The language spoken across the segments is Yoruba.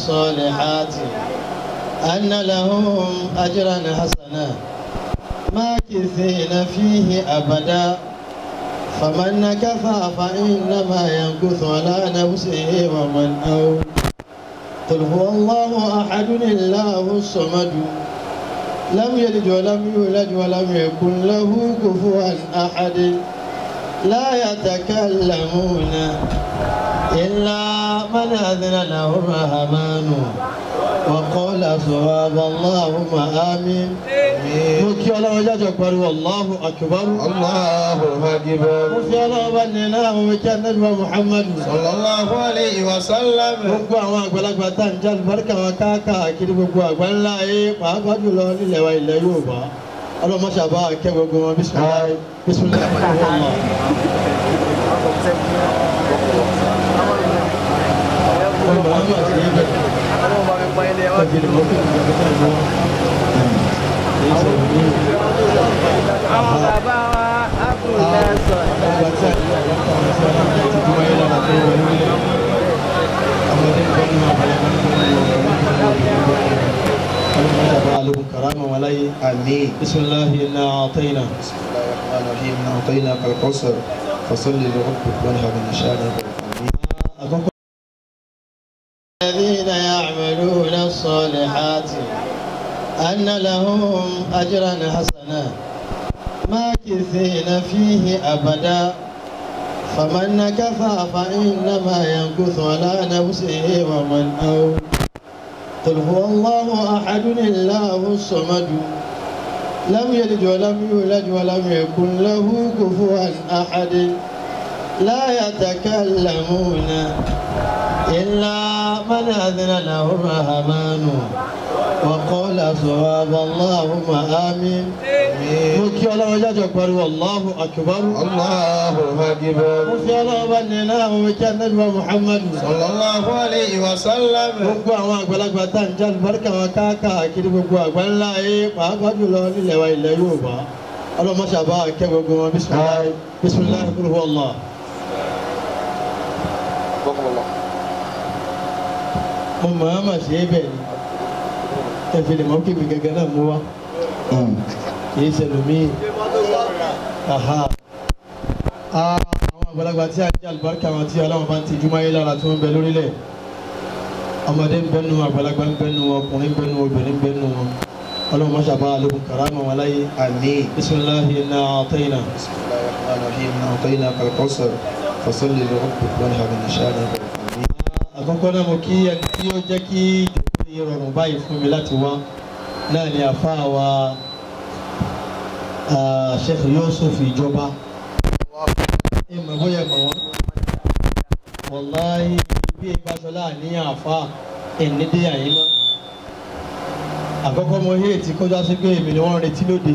الصالحات أن لهم أجرا حسنا ماكثين فيه أبدا فمن نكث فإنما ينكث على نفسه ومن أو قل هو الله أحد الله الصمد لم يلد ولم يولد ولم يكن له كفوا أحد لا يتكلمون إلا من أذن له الرحمن وقال صواب اللهم آمين mo kí ọlọ́run jájọ pariwo allahu akbar Allahu akbar. mo fi ọlọ́run bá nínú àwọn ọmọ ìjà nẹ́bí wa muhammadu Sallallahu alayhi wa sallam. gbogbo àwọn àgbàlagbà tá à ń já àlùbáríkà wọn káàkiri gbogbo àgbà ńlá ayé pàápàá jùlọ nílẹ̀ wa ilẹ̀ yorùbá ọlọ́mọṣàbá kẹ́ gbogbo wọn bisimilayi bisimilayi wàllá. ọmọ àwọn àti ibẹ̀ kọ́kiri mọ́kì ìjọba náà wọ́n. àwọn bàbá wa ábùdá sọ ọgbà tí a yà wọ́n kọ́ ọ̀rọ̀ sí ọ̀rọ̀ àti ìdúró ayé lára tó wọlé nílẹ̀ ọmọdé ń bọ́ nínú àbàlẹ̀ kan tó ń lọ ọmọdé àbá alẹ́kùn karama wọn láyé Àmín. bisimilahi iná àtẹ́yìnà Bismillahir Rahmanir Rahim. A'tainaka al-Kawthar. Fasalli li rabbika wanhar. Min shani'ika al-Rahim. àkọ́kọ́. الذين يعملون الصالحات أن لهم أجرا حسنا ماكثين فيه أبدا فمن نكث فإنما ينكث على نفسه ومن أو قل هو الله أحد الله الصمد لم يلد ولم يولد ولم يكن له كفوا أحد لا يتكلمون إلا من أذن له الرحمن وقال صواب اللهم آمين mo kí ọlọ́run jájọ pariwo allahu akbar Allahu akbar. mo fi ọlọ́run bá nínú àwọn ìjà nẹ́bí wa muhammadu Sallallahu alayhi wa sallam. gbogbo àwọn àgbàlagbà tá à ń já àlùbáríkà wọn káàkiri gbogbo àgbà ńlá ayé pàápàá jùlọ nílẹ̀ wa ilẹ̀ yorùbá ọlọ́mọṣàbá kẹ́ gbogbo wọn bisimilayi bisimilayi kúrò wọ́ọ̀lá. mo máa ma ṣe é bẹ́ẹ̀ ni ẹ̀fẹ̀ lè mọ́ kí mi gẹ́gẹ́ náà mú wa kì í ṣẹlòmíì aha Ah, àwọn àgbàlagbà tí a jẹ́ àlùbáríkà wọn tí ọlọ́run bá ń ti júmọ́ ayé lára tí wọ́n ń bẹ lórílẹ̀ ọmọdé ń bẹ́nu àgbàlagbà ń bẹ́nu ọkùnrin ń bẹ́nu obìnrin ń bẹ́nu wọn ọlọ́run máa ṣàbá àlékún karama wọn láyé Àmín. bisimilahi iná àtẹ́yìnà Bismillahir Rahmanir Rahim. A'tainaka al-Kawthar. Fasalli li rabbika wanhar. Min shani'ika al-Rahim. àkọ́kọ́ náà mo kí ẹni tí ó jẹ́ kí ìdókòwò yìí rọrùn báyìí fún mi láti wá náà ni àfáà wa ah, Sheikh Yusuf ìjọba ẹ mọ̀ bóyá mọ̀ wọ́n wàláhí bí ìbáṣọlá àníyàn àfáà ẹni dé àyín mọ́ àkọ́kọ́ mo hí ètí kọjá sí pé èmi ni wọ́n retí lóde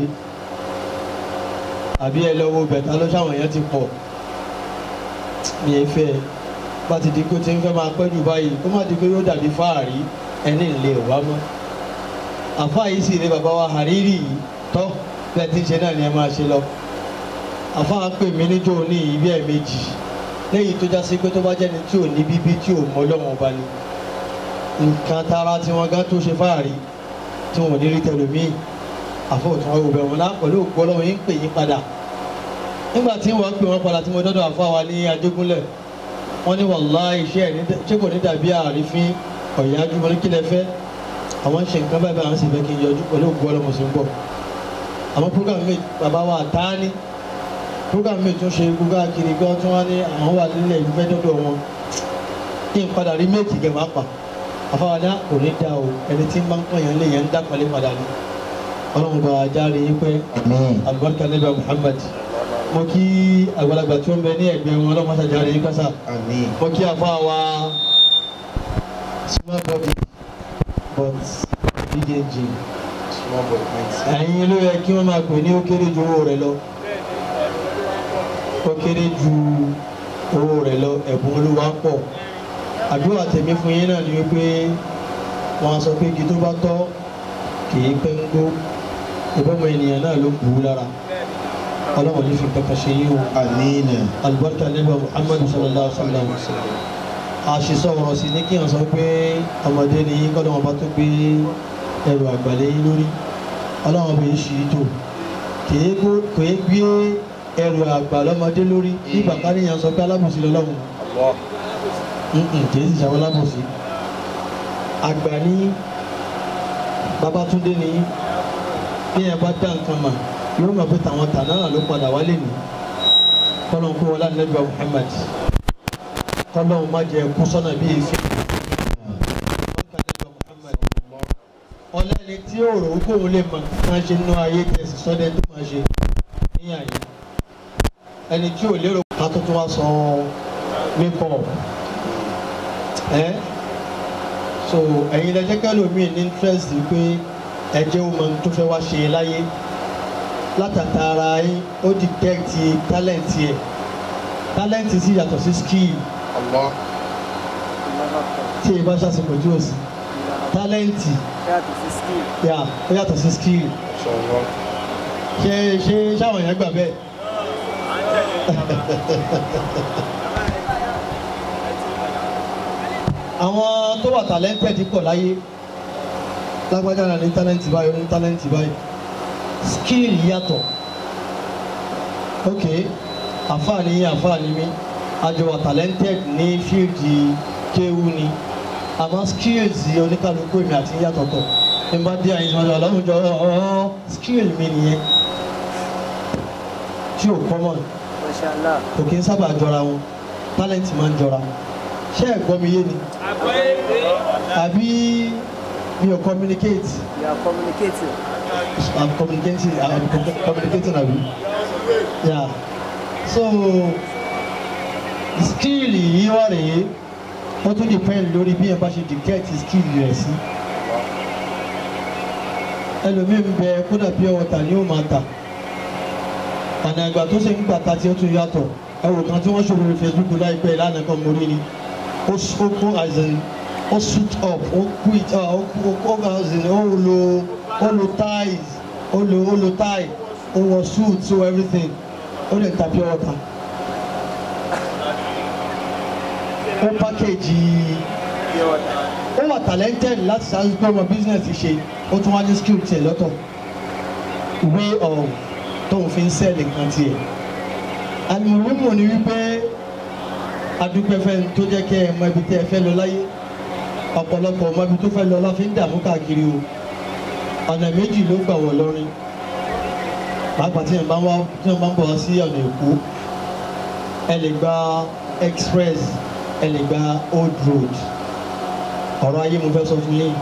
àbí ẹ lọ wo bẹ̀tà ló ṣàwọn èèyàn ti pọ̀ mi ẹ fẹ́ ẹ bá ti di kó ti ń fẹ́ máa pẹ́ jù báyìí kó má di pé yóò dàbí fáàrí ẹni ìlé wá mọ́. àfa yìí sì ni bàbá wa Hariri yìí tọ́ bẹ́ẹ̀ tí ń ṣe náà ni ẹ máa ṣe lọ. àfa pè mí níjọ́ ní ibi ẹ̀ méjì lẹ́yìn tó já sí pé tó bá jẹ́ni tí ò ní bíbí tí ò mọ Ọlọ́run ọba ni. nǹkan tara tí wọ́n gán tó ṣe fáàrí tí wọ́n ò ní rí tẹlómíì àfọ̀tún ọ̀rọ̀ bẹ̀rù wọn lá pẹ̀lú òkú Ọlọ́run yín pè yín padà nígbà tí wọ́n pè wọ́n padà tí mo dọ́dọ̀ àfa wa ní Ajégúnlẹ̀ wọ́n ní wàllá iṣẹ́ ẹ̀ ní- ṣé kò ní dàbí àrífín ọ̀yájú mo ní kí lẹ fẹ́ àwọn ń ṣe nǹkan báyìí báyìí àwọn sì fẹ́ kí n yọjú pẹ̀lú ògbó ọlọ́mọ sí ń bọ̀ àwọn program mi bàbá wa àtáání program mi tún ṣe gbogbo àkiri gan tí wọ́n ní àwọn wà nílẹ̀ ìlú fẹ́ dọ́dọ̀ wọn kí n padà rí méjì gẹ̀ máa pa àfáwádá kò ní dá o ẹni tí ń bá ń pọ̀ yẹn lè yẹn ń dápẹ́lẹ́ padà ní ọlọ́run bá a járe yín pẹ́ Àmín. alibarika níbẹ̀ Muhammad mo kí àgbàlagbà tí ó ń bẹ ní ẹgbẹ́ wọn ọlọ́run máa ṣàjáre yín kásá Àmín. mo kí afa wa small body but big engine Small boy mighty. ẹ̀yin ló yẹ kí wọ́n máa pè ní ó kéré ju owó rẹ̀ lọ ó kéré ju owó rẹ̀ lọ ẹ̀bùn olúwa pọ̀ àdúrà tèmi fún yín náà ni wípé wọ́n á sọ pé igi tó bá tọ́ kì í pẹ́ ń gbó ìbọmọ ènìyàn náà ló bù ú lára ọlọ́run ní fi kankan ṣe yín o Àmín. alibarika nígbà muhammadu sallallahu alaihi wa sallam àṣìṣọ ọ̀rọ̀ sí ní kí wọ́n sọ pé ọmọdé ni yín kọ́dọ̀ wọn bá tó gbé ẹrù àgbàlẹ̀ yín lórí ọlọ́run bẹ̀ ṣì í tò kìí gbé ẹrù àgbà lọ́mọdé lórí nígbà káníyàn sọ pé alábòsí lọ́lọ́run kìí sì ṣàwọn alábòsí àgbà ní Babátúndé ni bí ẹ bá dá nǹkan mà yóò mọ̀ pé tàwọn tà náà ló padà wálé ní kọ́lọ́n kó wọlé ànábì Muhammad kọ́lọ́n má jẹ kú sọ́nà bí èéfín ọlẹ́ni tí ó rò ó kóun lè mọ̀ máa ṣe nínú ayé tẹ̀sí sọ́dẹ̀ tó máa ṣe ní àyè ẹni tí ò lérò ká tó tún wá sọ makeup ẹ́ so ẹ̀yin lẹ́jẹ́ kẹ́lòmíì ní interest pé ẹjẹ́ ó mọ ohun tó fẹ́ wá ṣe láyé látàtàrà yín ó detect talent yẹ talent sì yàtọ̀ sí skill Allah. tí ẹ bá ṣàṣepọ̀ tí ò sí talent yàtọ̀ sí skill. yà ó yàtọ̀ sí skill Inshallah. ṣe ṣe ṣáwọn èèyàn gbà bẹ́ẹ̀. àwọn tó wà talented pọ̀ láyé lágbájá náà ní talent báyìí ó ní talent báyìí skill yàtọ̀ ok àfààní àfààní mi àjọ wà talented ní fíìdì kéwú ni àmọ́ skills oníkàlùkù èmi àti yàtọ̀ tọ̀ ní bá dé àyìn ìṣòwò ọlọ́run jọ ọ́ skill mi nìyẹn tí ò common Mashallah. kò kí n sábà jọra wọn talent máa ń jọra ṣé ẹ gbọ́ mi yé ni àbí mi ò communicate You are communicating. I'm communicating I'm com- communicating àbí yeah so skill yìí wà rèé ó tún depend lórí bí ẹ bá ṣe dictate skill rẹ̀ sí ẹlòmíì ń bẹ kódà pure water ni ó máa tà ọ̀nà ìgbà tó ṣe ń gbà ta tí ó tún yàtọ̀ ẹwò kan tí wọ́n ṣòro lórí Facebook láìpẹ́ ìlànà kan mo rí ni ó s- ó kó as in ó suit up ó quit ah, ó ó ó as in ó lo ó lo ties ó lo ó lo tie ó wọ suit so everything ó lè ta pure water ó package Pure water. ó wà talented láti ṣáájú pé ọmọ business ṣe ó tún wá ní skill tiẹ̀ lọ́tọ̀ way of tóun fi ń sell nǹkan tiẹ̀ àlùmọ́ọ́mọ́ ni wípé adúpẹ́fẹ́ tó jẹ́ kẹ́ ẹ mọ ibi tẹ́ ẹ fẹ́ lọ láyé ọ̀pọ̀lọpọ̀ ọmọ ibi tó fẹ́ lọ la fi ń dààmú káàkiri o ọ̀nà méjì ló gbà wọ̀ lọ́rin pàápàá tí wọ́n bá ń wá tí wọ́n bá ń bọ̀ wá sí ọ̀nà èkó ẹ lè gba express ẹ lè gba old road ọ̀rọ̀ ayé mo fẹ́ sọ fún yín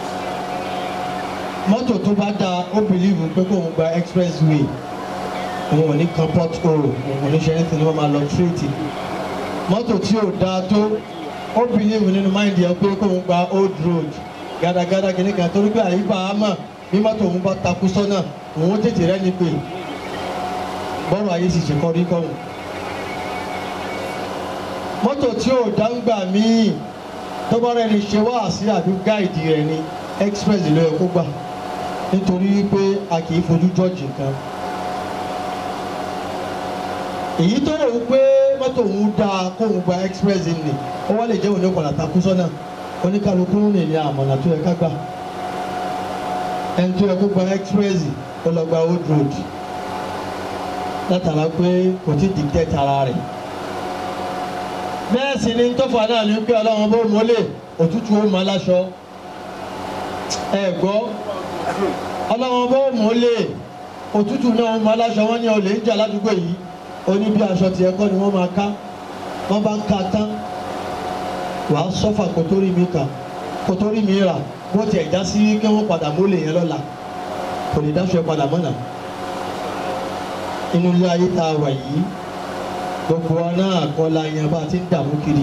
mọ́tò tó bá dáa ó bìlíìfù pé kó òun gba expressway òun ò ní kan port hole òun ò ní ṣe anything wọ́n máa lọ tírètì mọ́tò tí ò dáa tó ó bìlíìfù nínú máìndì ẹ pé kó òun gba old road gàdàgàdà kìíní kan torí pé àyíká àmà bí mọ́tò òun bá takú sọ́nà òun ó tètè rẹ́ni pé bọ́rọ̀ ayé sì ṣe kọ́ rí kọ́hún mọ́tò tí ò dáńgbà míì tó bá rẹ̀ ní ṣe wá sí àbí gáìdì rẹ̀ ní express ló yẹ kó gbà nítorí pé a kì í fojú jọ́ọ̀jì nǹkan. èyí tó rò ó pé mọ́tò òun dáa kó òun gba express ni ó wá lè jẹ́ òun ní ọ̀pọ̀lọpọ̀ takú sọ́nà oníkálukú ń rìn ní àmọ̀nà tó yẹ ká gbà ẹni tó yẹ kó gba express ó lọ gba old road látara pé kò tí dictate ara rẹ̀ bẹ́ẹ̀ sì ni tọ́fà náà ní pé ọlọ́run bó mọ́lẹ̀ òtútù ó mọ́ aláṣọ ẹ gbọ́ ọlọ́run bó mọ́lẹ̀ òtútù náà ó mọ́ aláṣọ wọn ní olè ń jà ládùúgbò yìí oní bí aṣọ tiẹ̀ kọ́ ni wọ́n máa ká wọ́n bá ń ka tán wàá sọ́fà kó tó rí mi kà kó tó rí mi rà bó tiẹ̀ já sí kí wọ́n padà mọ́lẹ̀ yẹn lọ́la kò lè dáṣọ ẹ padà mọ́nà inú ilé ayé tá a wà yìí gbogbo wa náà kọ́ la yan bá a ti ń dààmú kiri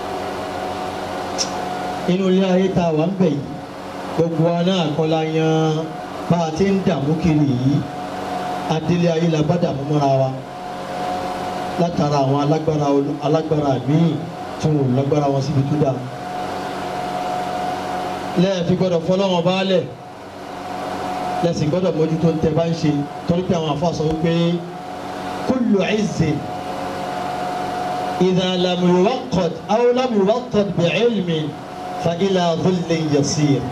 inú ilé ayé tá a wà ń bẹ̀ yìí gbogbo wa náà kọ́ la yan bá a ti ń dààmú kiri yìí adélé ayé la bá dààmú mọ́ra wa látara àwọn alágbára olú- alágbára míì tí wọn ò lágbára wọn síbi tó dáa lẹ́ẹ̀fi gbọ́dọ̀ fọlọ́wọn baálẹ̀ lẹ́sìn gbọ́dọ̀ mójútó ń tẹ bá ń ṣe torí pé àwọn àfa sọ wípé kullu izzin إذا لم يوقد أو لم يوقد بعلم فإلى ظل يسير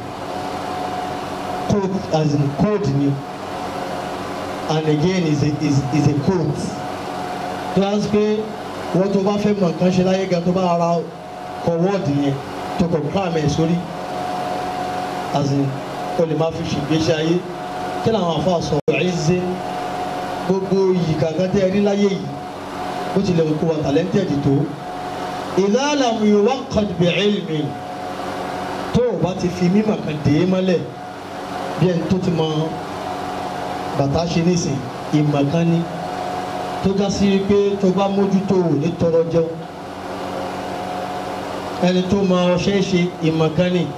code as in code ni and again is a is, is a code tó yà sí pé wọ́n tó bá fẹ́ mọ̀ nǹkan ṣe láyé gan tó bá ara kọ wọ́ọ̀dì yẹn tó kọ̀ cram ẹ̀ sórí as in o lè máa fi ṣègbésí ayé kí làwọn afa sọ ẹ̀ ṣe gbogbo yìí kankan tẹ́ ẹ rí láyé yìí bó tilẹ̀ kó wa talented tó idha lam yuwaqqad bi'ilmin tó o bá ti fi mímọ̀ kan dé mọ́lẹ̀ bí ẹni tó ti mọ bàtà ṣe nísìn ìmọ̀ kan ní tó já sí pé tó bá mójútó o ní tọrọ jẹun ẹni tó mọ ọṣẹ ṣe ìmọ̀ kan ní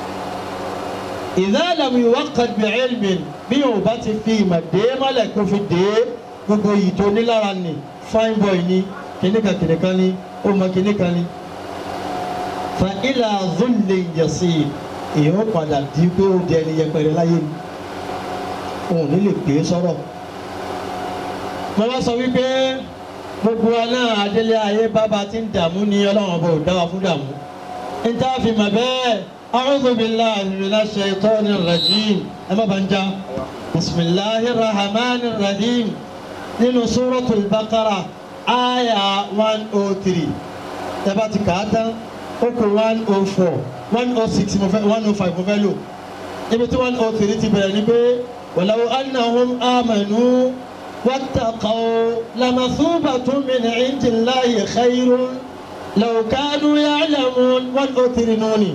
idha lam yuwaqqad bi'ilmin bí o bá ti fi ìmọ̀ dé mọ́lẹ̀ kó fi dé gbogbo yìí tó ní lára nì fine boy ni kìnìkan kìnìkan ni ó mọ kìnìkan ni fa ila dhullin yasir èèyàn padà di pé ó di ẹni yẹpẹrẹ láyé ni òun ní lè pè é sọ̀rọ̀ mo bá sọ wípé gbogbo wa náà adélé ayé bábà ti ń dààmú ni ọlọ́run ọba ò dá wa fún dààmú n tá a fi mọ̀ bẹ́ẹ̀ a'udhu billahi minash shaitanir rajim ẹ má bàa ń já bismillahir rahmanir rahim nínú suratul baqara aya one oh three ẹ bá ti kà á tán ó kù one oh four one oh six mo fẹ́ one oh five mo fẹ́ lò ibi tí one oh three ti bẹ̀rẹ̀ ni pé walaw annahum amanu wattaqaw lamathubatun min indillahi khayrun law kanu ya'lamun one oh three nuni.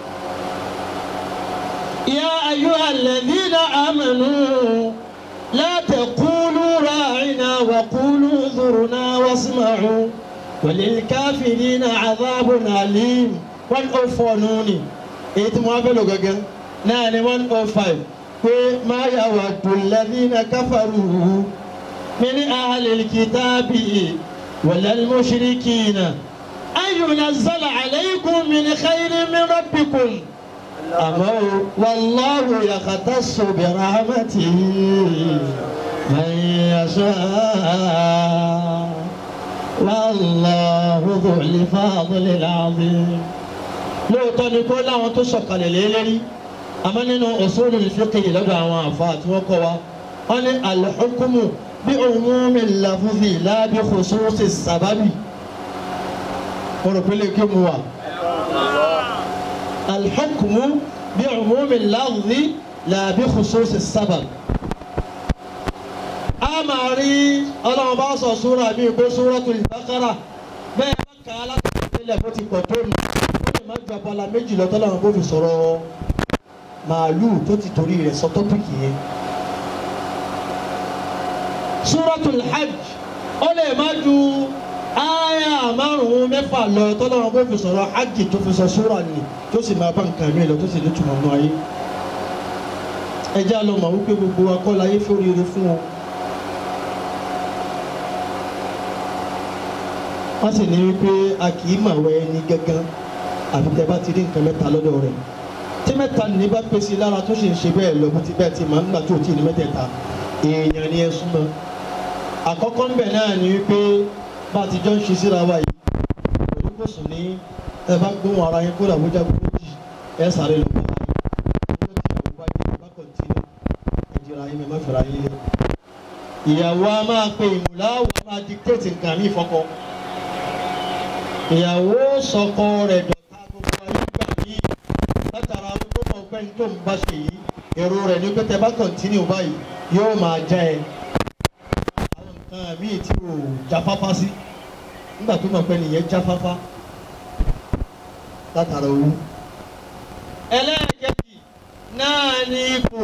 يا أيها الذين آمنوا لا تقولوا راعنا وقولوا انظرنا واسمعوا وللكافرين عذاب أليم 104 نوني èyí tí mo wá fẹ́ lò gẹ́gẹ́ náà ni one oh five pé má yawaddu alladhina kafaru min ahlil kitabi walal mushrikina an yunazzala alaykum min khayrin min rabbikum àmọ́ wallahu yakhtassu bi rahmatihi man yasha wallahu dhul fadlil azim lóòótọ́ ni kó láwọn tó sọ̀kalẹ̀ lélẹ́rí àmọ́ nínú usulul fiqh lọ́dọ̀ àwọn àfa tí wọ́n kọ́ wa wọ́n ní al-hukmu bí umumi lafzi la bi khususi sababi mo rò pé lè kí mu wa al-hukmu bí umumi lafzi la bi khususi sababi a máa rí ọlọ́run bá sọ súra bíi pé Suratul Baqara bẹ́ẹ̀ bá kà á láti ìpínlẹ̀ bó ti pọ̀ tó nù má ju abala méjì lọ tọ́lá wọn bó fi sọ̀rọ̀ màálù tó ti torí rẹ̀ sọ tọ́pìkì yẹn. Suratul Hajj ó lè má ju áyà márùn-ún mẹ́fà lọ tọ́lá wọn bó fi sọ̀rọ̀ hajj tó fi sọ súra ni tó sì máa bá nǹkan mi lọ tó sì ní túmọ̀ nù ayé. ẹ já lọ mọ̀ wípé gbogbo akọ́lá ayé fẹ́ oríire fún wọn. wọ́n sì ní wípé a kì í màwẹ́ ẹni gángan àfi tẹ bá ti rí nǹkan mẹ́ta lọ́dọ̀ rẹ̀ tí mẹ́ta ní bá pèsè lára tó sì ń ṣe bẹ́ẹ̀ lọ bó ti bẹ́ẹ̀ ti máa ń gbà tó tí ní mẹ́tẹ̀ẹ̀ta èèyàn ni ẹ súnmọ́ àkọ́kọ́ ń bẹ̀ náà ni wípé bá a ti jọ ń ṣe síra wa yìí pẹ̀lú kò sùn ní ẹ bá gbóhùn ara yín kódà bó jágun méjì ẹ sáré lọ bàbá yín ọjọ́ tí ìyàwó bá dé bá kọ̀ǹtínú ẹ jìra yín mẹ́ má fẹ́ra yín lé ìyàwó a máa pe ìmùláwò a máa dictate nǹkan mí fọkọ ìyàwó sọkọ rẹ̀ dọ̀tá gbogbo ayé gbà ní látara tó mọ̀ pé ní tó ń bá ṣe yìí èrò rẹ̀ ní pé tẹ bá kọ̀ntínú báyìí yóò máa já ẹ àwọn nǹkan míì tí ò jáfáfá sí nígbà tó mọ̀ pé nìyẹn jáfáfá látara owó. ẹlẹ́ẹ̀kejì náà ní ipò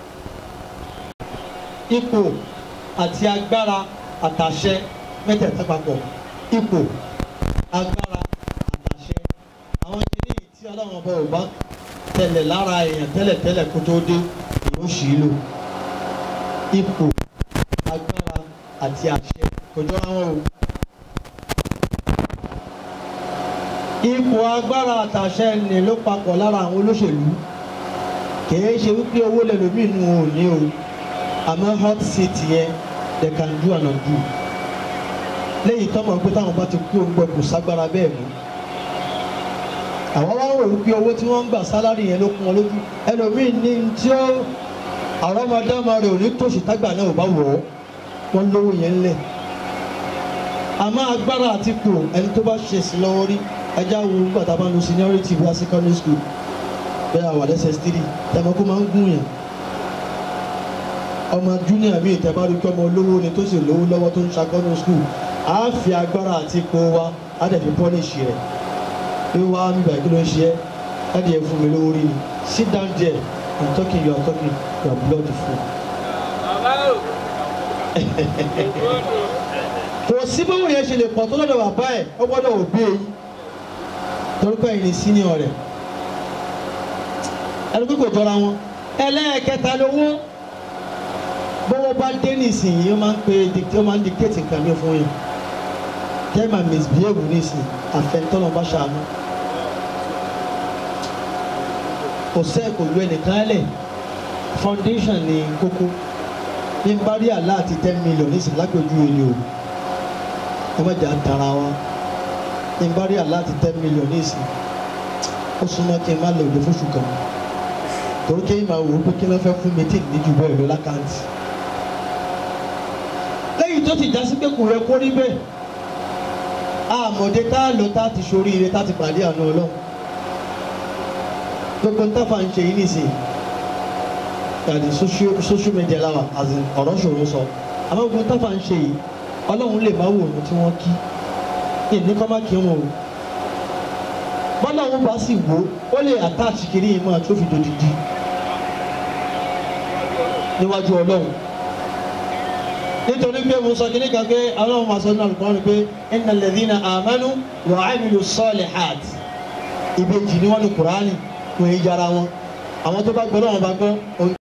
ipò àti agbára àtàṣẹ mẹ́tẹ̀ẹ̀ta papọ̀ ipò agbára àtàṣẹ àwọn kìíní tí ọlọ́run ọba ò bá tẹ̀lẹ̀ lára èèyàn tẹ́lẹ̀tẹ́lẹ̀ kó tó dé èèyàn sì í lò ipò agbára àti àṣẹ kò jọra wọn o. ipò agbára àtàṣẹ ni ló papọ̀ lára àwọn olóṣèlú kìí ṣe wípé owó lẹ́lòmíì nù ò ní o àmọ́ hot seat yẹn they can do and undo lẹ́yìn tọ́mọ̀ pé táwọn bá ti kú òǹgbẹ kò ságbára bẹ́ẹ̀ mú àwọn wá ń rò wípé owó tí wọ́n ń gbà sálárì yẹn ló kún wọn lójú ẹlòmíì ní tí ó àrọ́mọdámọ rẹ̀ ò ní tòṣì tágbà náà ò bá wọ̀ ọ́ wọ́n lówó yẹn ńlẹ̀ àmọ́ agbára àti kù ẹni tó bá ṣe sí lọ́wọ́ rí ẹja wo nígbà tá a bá ń lo seniority bí i secondary school bẹ́ẹ̀ àwọn ss three tẹ̀mọ́ kó máa ń gún yẹn ọmọ junior mi ìtẹ́ bá rí pé ọmọ olówó ni tó sì lówó lọ́wọ́ tó ń ṣàkọ́nù school á fi agbára àti ipò wa á dẹ̀ fi pọ́nìṣì rẹ̀ bí wàá mi bàá kí ló ń ṣe ẹ́ ẹ́ dẹ̀ fún mi lówó rí ni sit down there i'm talking you are talking you are blood full. kò sí bówó yẹn ṣe lè pọ̀ tó lọ́dọ̀ bàbá ẹ̀ ó gbọ́dọ̀ òbí èyí torí pé ẹ̀yin senior rẹ̀ ẹni pé kò jọra wọn ẹlẹ́ẹ̀kẹta lówó bówó bá dé nísìnyí ó máa ń pe dictate ó máa ń dictate nǹkan mi fún yẹn tẹ́ máa misbehave nísìnyí àfẹnutọ́nà bá ṣàánú kò sẹ́ kò lu ẹnìkan lẹ̀ foundation ní kókó ní n bá rí àlá àti ten million nísìnyí lágbèjú èlé o ẹ má jà tara wa ní n bá rí àlá àti ten million nísìnyí ó súnmọ́ kí n má lè òde fóṣù kan torí kéyìn máa wò ó pé kí ló fẹ́ fún mi tí ì ní jù bẹ́ẹ̀ lọ lákàntì lẹ́yìn tó ti jásí pé kò rẹ kó rí bẹ́ẹ̀ àmọ̀dé tá a lọ tá a ti ṣoríire tá a ti pàdé àná ọlọ́run gbogbo nǹkan fà ń ṣe yìí nìsín yàtọ̀ social social media láwà àti ọ̀rọ̀ ṣòro sọ àmọ́ gbogbo nǹkan fà ń ṣe yìí ọlọ́run lè má wò ó tí wọ́n kí ìní kọ́ má kí wọn o bọ́lá wọn bá sì wò ó lè attach kiri yìí máa tó fi dòdìdì níwájú ọlọ́run nítorí pé mo sọ kíní kan pé ọlọ́run máa sọ ní alùpùpù pé innal ladhina amanu wa amilu salihat ìbejì ni wọ́n ní kùránì kò í jara wọn àwọn tó bá gbọ́ lọ́wọ́ bá gbọ́ ohun.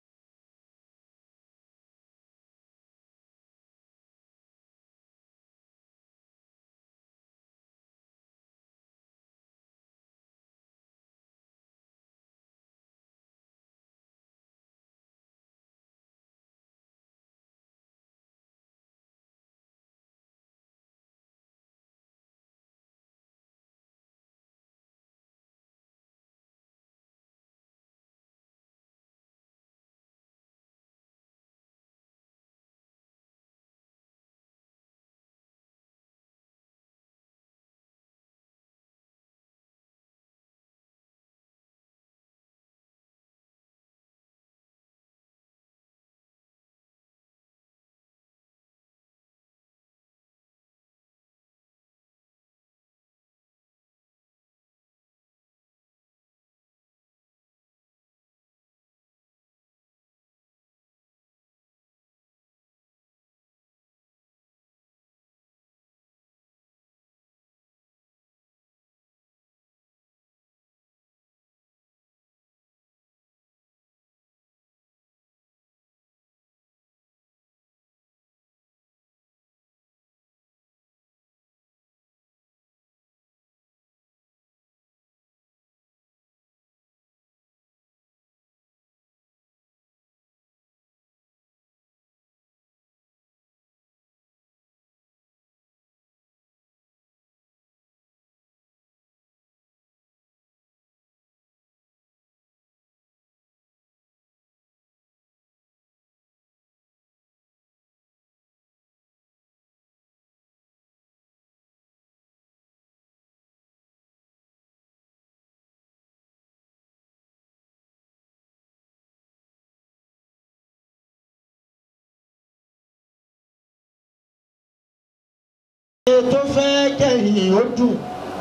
tó fẹ́ kẹ́yìn ó dùn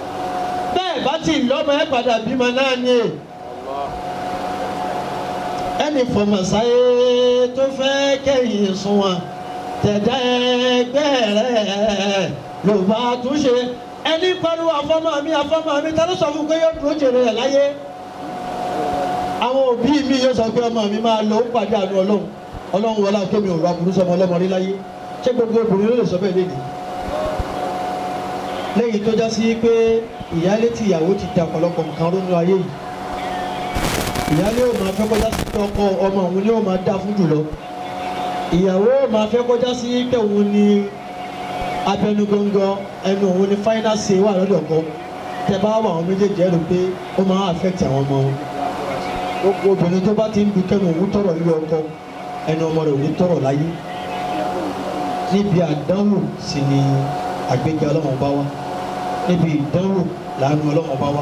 bẹ́ẹ̀ bá ti lọ́mọ ẹ padà bímọ náà ni è ẹnì fọmọsáyé tó fẹ́ kẹ́yìn sunwọ̀n tẹ̀dá ẹgbẹ́ rẹ̀ ló bá túnṣe ẹni pariwo àfọmọ mi àfọmọ mi ta ló sọ fún pé yóò dúró jèrè rẹ̀ láyé àwọn òbí mi yóò sọ pé ọmọ mi máa lọ ó pàdé àánú ọlọ́run ọlọ́run wọlé akémi òru aburú sọmọ ọlọ́mọ rí láyé ṣé gbogbo obìnrin ló lè sọ bẹ́ẹ̀ léde lẹ́yìn tó já sí pé ìyálé tí ìyàwó ti da ọ̀pọ̀lọpọ̀ nǹkan rónú ayé yìí ìyálé ò máa fẹ́ kọjá sí pé ọkọ ọmọ òun ni ó máa dá fún jùlọ ìyàwó ò máa fẹ́ kọjá sí pé òun ni abẹnugangan ẹnu òun ni final say wà lọ́dọ̀ kan tẹ bá wà àwọn méjèèjì ẹrù pé ó máa affect àwọn ọmọ wọn gbogbo obìnrin tó bá ti ń du kẹnu òun tọrọ nílé ọkọ ẹnu ọmọ rẹ ò ní tọrọ láyé níbi àdánwò sì ni àgbéga ọlọ́wọ́n bá wá níbi ìdánwò làánú ọlọ́wọ́n bá wá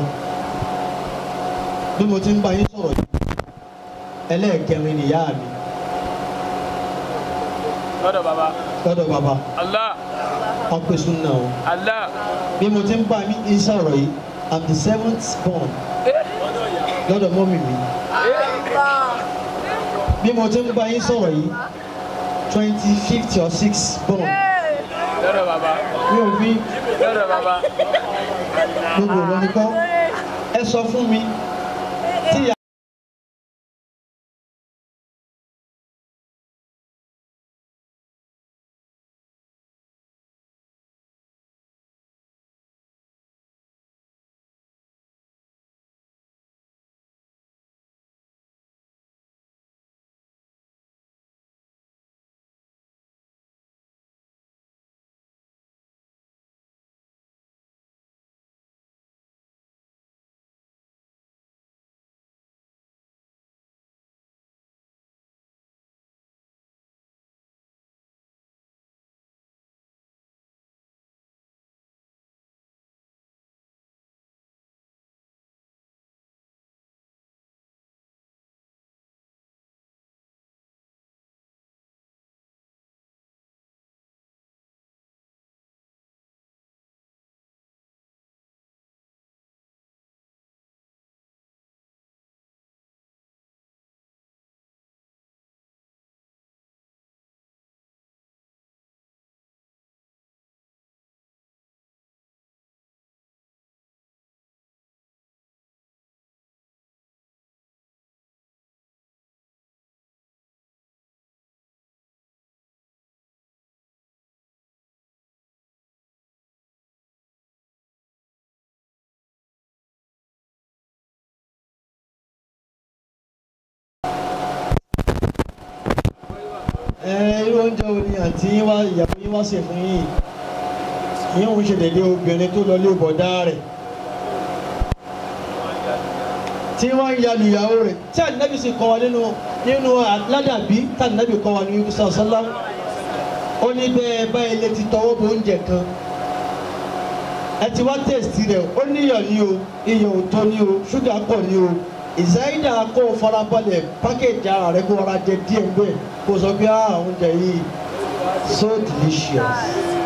bí mo ti ń bá yín sọ̀rọ̀ yìí ẹlẹ́ẹ̀kẹrin nìyá mi lọ́dọ̀ bàbá lọ́dọ̀ bàbá Allah wọn pè súnà o Allah bí mo ti ń bá yín sọ̀rọ̀ yìí i'm the seventh born lọ́dọ̀ mọ́mì mi bí mo ti ń bá yín sọ̀rọ̀ yìí twenty fifty or six born lọ́dọ̀ bàbá mi ò fi lọ́dọ̀ bàbá gbogbo lórí kọ́ ẹ sọ fún mi tí ìyá. ẹ irú oúnjẹ wo ni àǹtí yín wá ìyàwó yín wá sè fún yín yín òun ṣe dédé obìnrin tó lọ lé bọ̀dá rẹ̀ tí wọ́n ń yalu ìyàwó rẹ̀ tí ànábì sì kọ́ wa nínú nínú ládàbí tí ànábì kọ́ wa ní yusufu sallá ó ní bẹ́ẹ̀ báyìí lè ti tọwọ́ bọ oúnjẹ kan ẹ ti wá tẹ̀sítì rẹ̀ ó níyọ̀ ní o iyọ̀ ò tó ní o ṣúgà pọ̀ ní o ìsáyídà kó o farabalẹ̀ pákéjì ara rẹ kó o ra jẹ díẹ̀ bẹ́ẹ̀ kó o sọ pé ah oúnjẹ yìí so delicious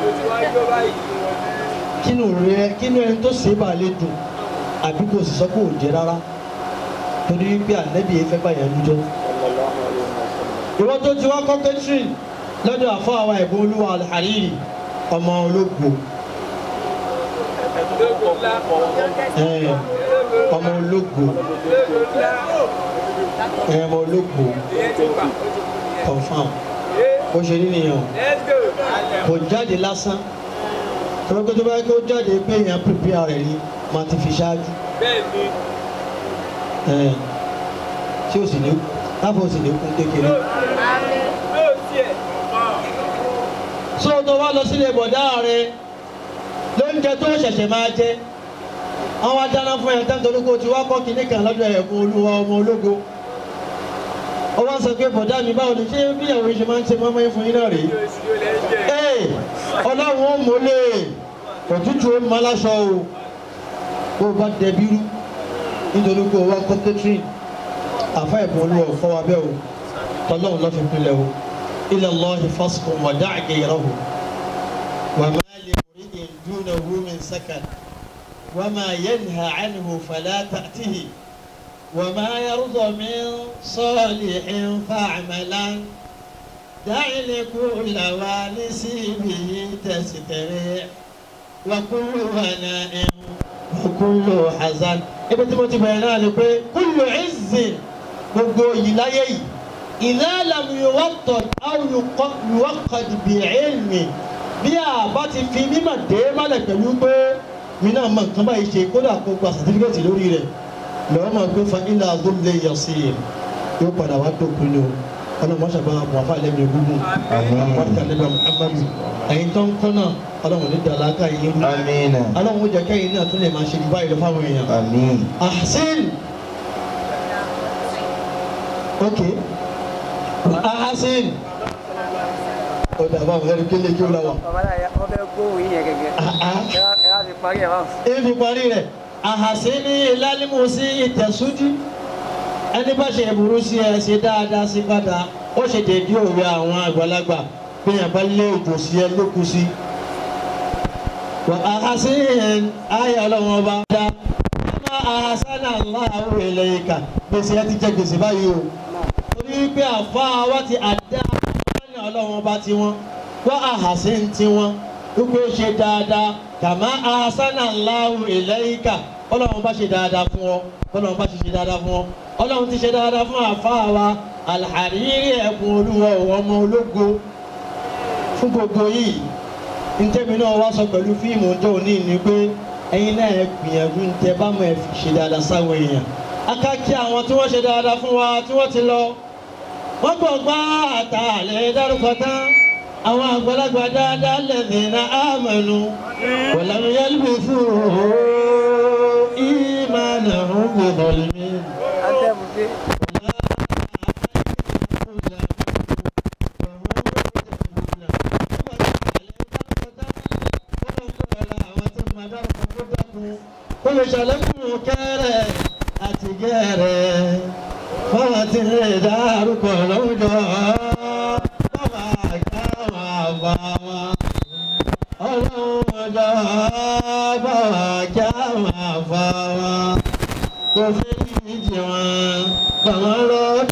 kínú rẹ kínú ẹni tó ṣe é bá lè dùn àbí kò sì sọ pé ò jẹ rárá torí wípé ànẹ́bí yẹn fẹ́ báyẹn lójọ́ ìwọ tó ti wá kọ́ catherine lọ́dọ̀ àfọ àwa ẹ̀bùn olúwa àríyìn ọmọ ológo ẹ̀, ọmọ ológo ẹ̀, ọmọ ológo confam bó ṣe rí nìyẹn o kò jáde lásán tọ́lá pé tó bá yẹ kó jáde pé èèyàn prepare rẹ̀ ni máa ti fi ṣáájú ẹ̀, tí o sì ní láfọ̀ sì ní kún kékeré. so tó wá lọ sílé bọ̀dá rẹ lóúnjẹ tó ṣẹ̀ṣẹ̀ máa jẹ àwọn adáná fún ẹ̀ tẹ́ńtọ́ olóko tí wá kọ́ kínní kan lọ́dọ̀ ẹ̀fún olúwa ọmọ ológo ó wá sọ pé bọ̀dá mi báwo ni ṣé bí ìyàwó yìí ṣe máa ń ṣe mọ́mọ́ yín fún yín náà rèé ee ọlọ́run ó mọ́lẹ̀ òtútù ó mọ́ aláṣọ o bó o bá dẹbi rú nítorí pé o wá kọ́ catherine àfa ẹ̀bùn olúwa ò fọ́ wa bẹ́ẹ̀ o tọ́lọ́run lọ́ fi pinlẹ̀ o ilẹ̀ lọ́ọ̀hì fásikùn wọ̀dá àgẹ̀yẹ̀rọ̀hù wàmà lè múrí ìdúnà wúmin sẹ́kàn wàmà yẹnha ànihù fàlà tàtìhì wàmà yàrúdọ̀ mi sọ́ọ̀lì ìfàmẹ́lán dáìlì kúlà wà ní síbi tẹ̀sítẹ̀rẹ̀ wàkúlù wànà ẹ̀hún wàkúlù hazan. ibi tí mo ti bẹ̀rẹ̀ náà ni pé kúlù ìzìn gbogbo yìí láyé yìí. إذا لم يوطد أو يق- يوقد بعلم bí a bá ti fi mímọ̀ dé mọ́lẹ̀ pẹ̀lú pé mi náà mọ nǹkan báyìí ṣe kódà kó gba sàtífíkẹ́tì lórí rẹ̀ lọ́wọ́ máa gbé fa ilà azúlé yọ̀sí yóò padà wá dópin o ọlọ́run mọ́ṣá bá wà fún alẹ́ mi gúngùn àpáríkà lẹ́nu muhammadu ẹ̀yin tó ń kọ́ náà ọlọ́run ní dàlákà yín rú آمين ọlọ́run ó jẹ́ kẹ́yìn náà tún lè máa ṣe jù báyìí lọ fáwọn èèyàn. آمين ahsin ok ahsin ó dàbọ̀ àwọn ẹni kéle kí ó la wà. bàbá náà yà- wọ́n fẹ́ gbóhùn yín yẹn gẹ́gẹ́ Ah, ah. ẹ wá- ẹ wá fi parí ẹ̀ báwọn. ebi parí rẹ̀ ahasini lálímùsí ìtẹ̀súdí ẹni bá ṣe burú sí ẹ ṣe dáadáa sí padà ó ṣe dédé òwe àwọn àgbàlagbà bí yẹn bá lé òjò sí ẹ lókun sí. wà ahasini ayé ọlọ́run ọba dá ọmọ ahasana aláwọ̀ eléyìíká gbèsè ẹ ti jẹ gbèsè báyìí o torí pé àfa wa ti àdá ọmọ ọlọ́run ọba tiwọn wọ́n àhàsí tiwọn wípé ó ṣe dáadáa kàmá ahasana aláwọ̀ eléyìíká ọlọ́run bá ṣe dáadáa fún ọ ọlọ́run bá ṣe ṣe dáadáa fún ọ ọlọ́run ti ṣe dáadáa fún àfa wa alḥàrírí ẹ̀kún olúwa ọmọ ológo fún gbogbo yìí ntẹ́mi náà wá sọ pẹ̀lú fíìmù ọjọ́ òní ni pé ẹ̀yin náà ẹ gbìyànjú ntẹ́ bá mọ̀ ẹ fi ṣe dáadáa sáwọn èèyàn akáki àwọn tí wọ́n ṣe dáadáa fún wa tí wọ́n ti lọ wọ́n gbọ́ gbá àtàlẹ́ dárúkọ tán àwọn àgbàlagbà dáadáa lẹ́sìn náà àmọ́nu wọ̀lámi yálùbí fún ìmánà ń gbọdọ̀ lẹ́mí. antẹ́mù dé olùṣàlẹ́kùn kẹrẹ àti gẹrẹ fọwọ́n ti lè dárúkọ lọ́jọ́ bàbá àgbà wà bá wa ọlọ́run ọjọ́ bàbá àgbà wà bá wa kò fi ìjì wọn bàbá lọ́jọ́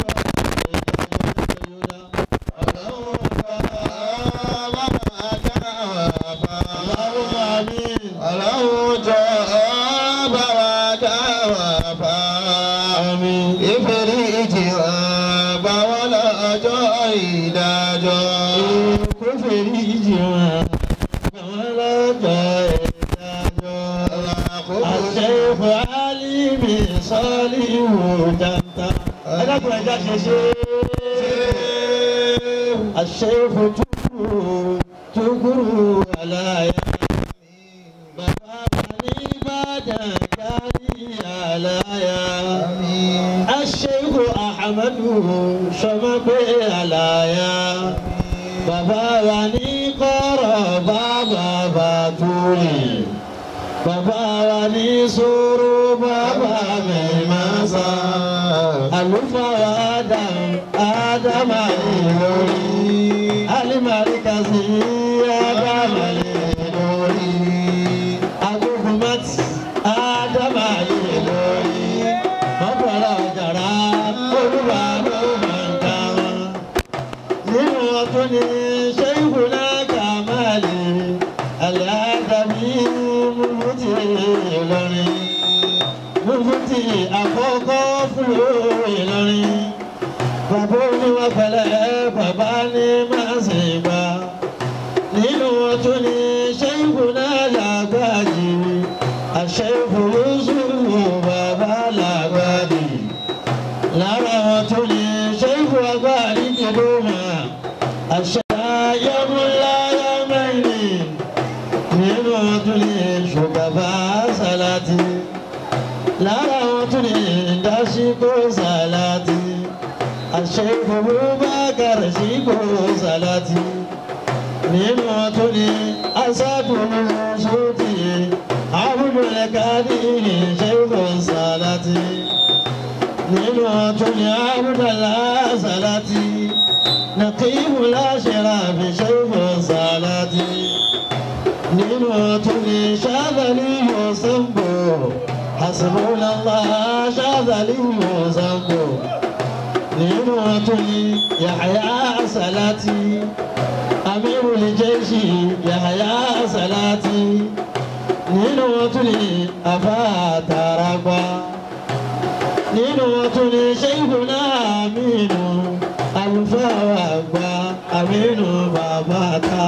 Ọlọ́run jọ bá wa dá wa bá. Ìfèrè ìjì wa bá wọn lọ́jọ́ ìdájọ́. kò fi ìjì wọn bàbá lọ́jọ́ ìdájọ́. الشيخ علي بن صالح جنتا أنا كنت الشيخ تكرو تكرو على بابا بني بادا كاري على الشيخ أحمد شمب على بابا بني قرى بابا باتولي bàbá wa ní sùúrù bàbá mi máa sá àlùfáà wa Adam ádámà ní lórí alimari kasi ádámà ní lórí agogunmati ádámà ní lórí mọ́tòlá ọ̀jàrá olúwa ló máa ń ká wọn nínú ọdún ní ṣéyìnbó náà kà máa lè aláàdámí mufti Ìlọrin mufti àkọ́kọ́ fúlò Ìlọrin bàbá oníwà pẹ̀lẹ́ bàbá ní máa ṣe gbà nínú ọdún ní ṣéyìnbó náà làgbàjì àṣẹ́fò Yúsúfù bàbá làgbàjì lára wọn tún ní ṣéyìnbó agbárí kìlómà àṣẹ ayọ́múláyọ́mẹ́rin nínú wọn tún ní ṣùgbọ́n sálátì lára wọn tún ní dásíkò sálátì àṣẹ Abubakar síkò sálátì nínú wọn tún ní asádùnú sóòtì abúlé-kárí ṣẹ́kò sálátì nínú wọn tún ní abúdàlá sálátì nàkíyìmù láṣẹ̀rà fi ṣẹ́kò sálátì nínú ọtún ní ṣáàdàlì yọ̀sánbò hasbunallah ṣáàdàlì yọ̀sánbò nínú ọtún ní yàhàyà sàlátì amirul jayshi yàhàyà sàlátì nínú ọtún ní afáàtàràgbà nínú ọtún ní ṣẹ́yìnbùnà àmínú àlùfáà àgbà àmínú bàbá ta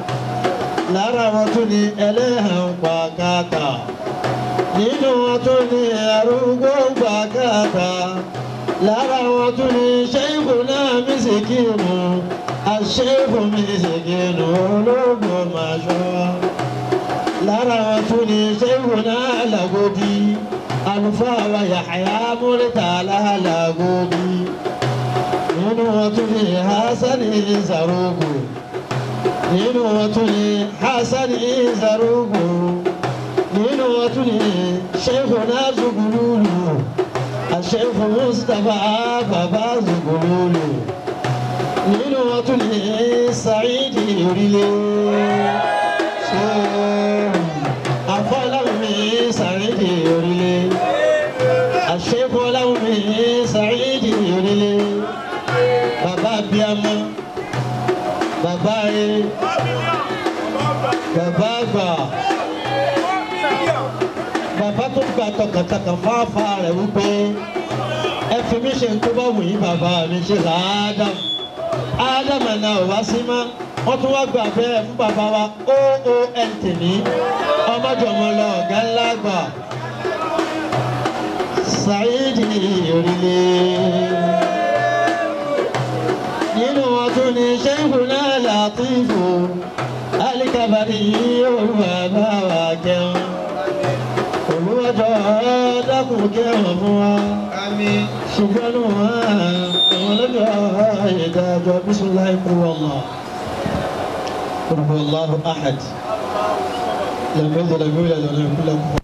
lára wọn tún ní ẹlẹ́hàn pàkátà nínú wọn tún ní arúgbó pàkátà lára wọn tún ní ṣẹ́yìnbó náà mí síkìrù àṣẹ́kù mi síkìrù ológun màṣọ́ lára wọn tún ní ṣẹ́kù náà làgòdì àlùfáà wa Yahya Murtala làgòdì nínú wọn tún ní Hasani Zarugu nínú wọn tún ní Hasani Zarugu nínú wọn tún ní ṣẹ́kù náà Zugululu àṣẹ́kù Mustapha bàbá Zugululu nínú wọn tún ní Saidi orílẹ̀ so afọláwùmí Saidi orílẹ̀ àṣẹ́kù ọláwùmí Saidi orílẹ̀ bàbá abiyamọ bàbá rẹ bàbá àgbà bàbá tó gba tọkàntọkàn fáfá rẹ wípé ẹ fi mí ṣe tó bá wù yín bàbá mi ṣe làádàm ádámù ẹ̀nà ò wá sí mọ́ wọ́n tún wá gbà bẹ́ẹ̀ fún bàbá wa oon tèmí ọmọdéọmọ lọ ọ̀gá ńlá gbà Saidi orílẹ̀ nínú wọn tún ní ṣẹ́ńkù náà Làtífù alikabari olúwa bá wa kẹun olùwàjọ dákun kẹwọn fún wa Àmín. ṣùgbọ́n nù wá àwọn ọlọ́dọ̀ ìdájọ́ bisimilayi kúrò ọ̀la kúrò ọ̀la ahad lẹ́mẹ́dọ̀ lẹ́mẹ́dọ̀ lẹ́mẹ́dọ̀ kúrò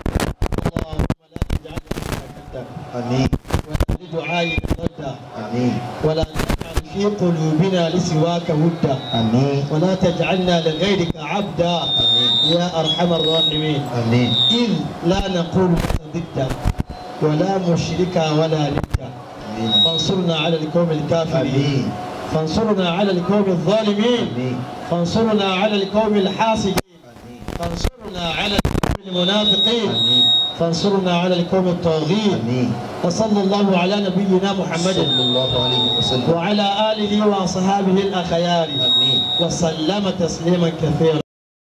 Àmín. لدعائك ردا Àmín. ولا تجعل في قلوبنا لسواك ودا Àmín. ولا تجعلنا لغيرك عبدا يا ارحم الراحمين Àmín. إذ لا نقول ضدا ولا مشركا ولا ندا Àmín. فانصرنا على القوم الكافرين Àmín. فانصرنا على القوم الظالمين Àmín. فانصرنا على القوم الحاسدين Àmín. فانصرنا على القوم المنافقين Àmín. فانصرنا على القوم الطاغين Àmín. وصلى الله على نبينا محمد Sallallahu alayhi wa sallam. وعلى آله وأصحابه الأخيار Àmín. وسلم تسليما كثيرا